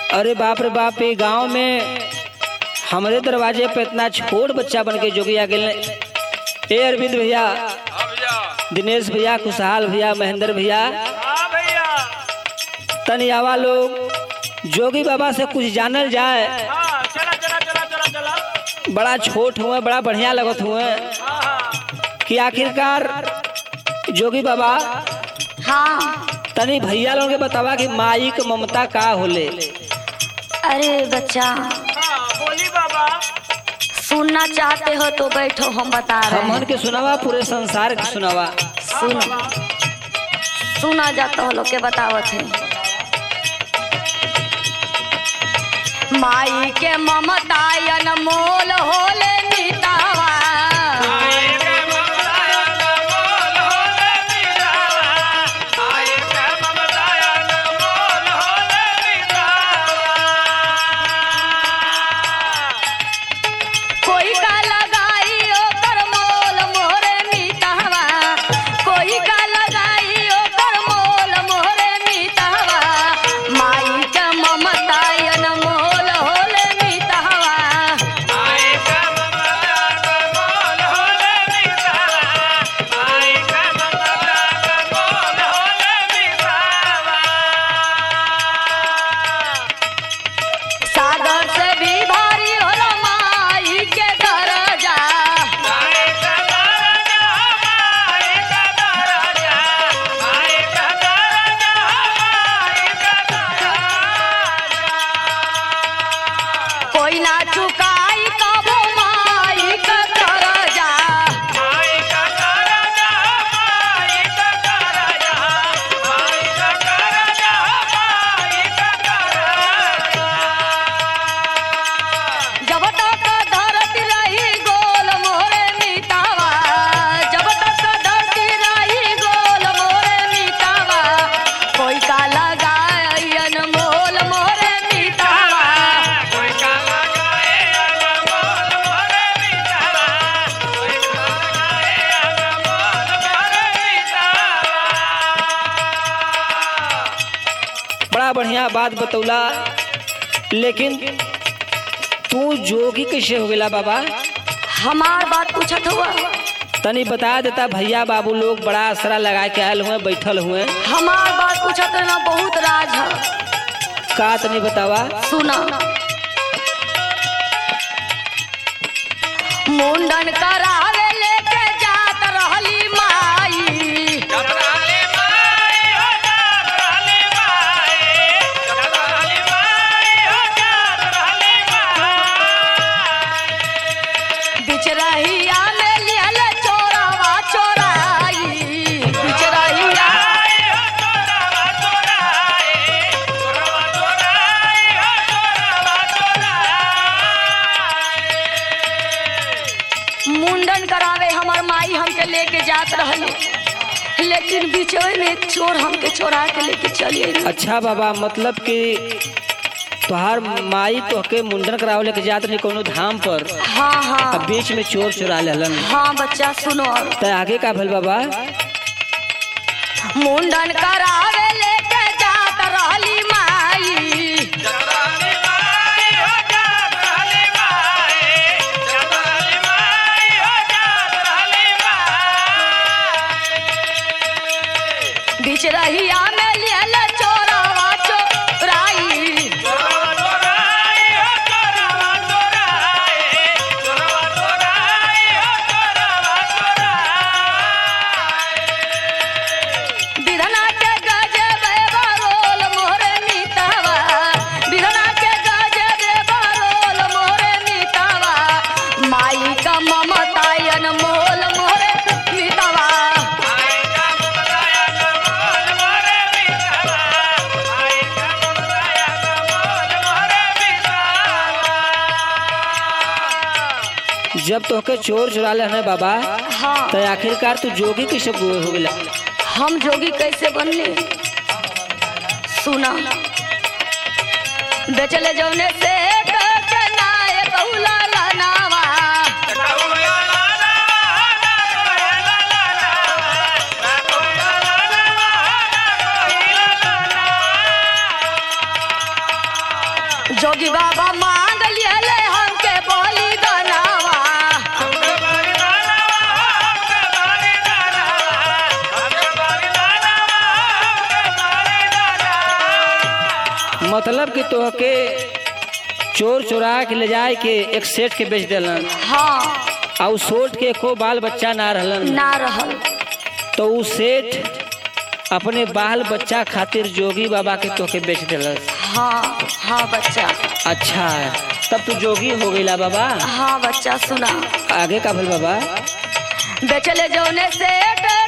अरे बाप रे बाप ये गांव में हमारे दरवाजे पे इतना छोट बच्चा बन के जोगी आ गए ए अरविंद भैया हाँ भैया दिनेश भैया खुशहाल भैया महेंद्र भैया हाँ भैया तनियावा लोग जोगी बाबा से कुछ जानल जाए हाँ चला चला चला चला चला बड़ा छोट हुए बड़ा बढ़िया लगत हुए हाँ हाँ कि आखिरकार जोगी बाबा हाँ तनी भैया लोग के बतावा कि माई के ममता का होले अरे बच्चा हाँ बोली बाबा सुनना चाहते हो तो बैठो हम बता रहे हमन हैं के सुनावा पूरे संसार के सुनावा सुन सुना जाता हो लोग के बतावत है माई के ममता अनमोल होले नीतावा कोई का लगाई ओकर मोल मोरे मीतावा कोई का लगाई ओकर मोल मोरे मीतावा माई के ममता अनमोल होले मीतावा सागर से भी भारी होला माई के दरजा कोई ना चुकाई कबो माई के दरजा जब तक धरती रही गोल मोरे मीतावा जब तक धरती रही गोल मोरे मीतावा कोई का लगाई अनमोल मोरे मीतावा बड़ा बढ़िया बात बतौला लेकिन तू जोगी कैसे हो गेला बाबा हमार बात पूछत हुआ तनी बता देता भैया बाबू लोग बड़ा असरा लगा के आयल हुए बैठल हुए हमार बात पूछत है ना बहुत राज है का तनी बतावा सुना मुंडन करावे लेके जात रहली माई बिचरहिया में लियल चोरावा चोराई बिचरहिया मुंडन करावे हमर माई हमके लेके जात रहली लेकिन बीचवे में चोर हमके चोरा के लेके चली अइली। अच्छा बाबा मतलब कि तोहार माई तोहके मुंडन करावे लेके जात नहीं कोनो धाम पर हाँ अब हाँ बीच में चोर चुरा लेलन हाँ बच्चा सुनो त आगे का भल बाबा मुंडन करावे लेके जात रहली माई बीच रहिया में लियल चोरावा चोराई बिधना के गजबे बरोल मोरे मीतावा बिधना के गजबे बरोल मोरे मीतावा माई का ममता अनमोल मोरे मीतावा जब तोहके चोर चुरा लेने बाबा हाँ तो आखिरकार तू जोगी कैसे गो- हो गेला हम जोगी कैसे बनले सुना बेचले जौने से कचनाए कहुला लनावा जोगी बाबा मांग लियले हमके बोली गनावा हमके बारी दानावा हमके बारी दानावा हमके बारी दानावा हमके बारी दानावा मतलब कि तोहके चोर चोरा के ले जाए के एक सेठ के बेच दिलन हाँ और उ सोट के एको बाल बच्चा ना रहलन ना रहल तो उ सेठ अपने बाल बच्चा खातिर जोगी बाबा के तोहके बेच दिलस हाँ हाँ बच्चा अच्छा तब तू जोगी हो गईला बाबा हाँ बच्चा सुना आगे का भल बाबा बेचले जौने सेठ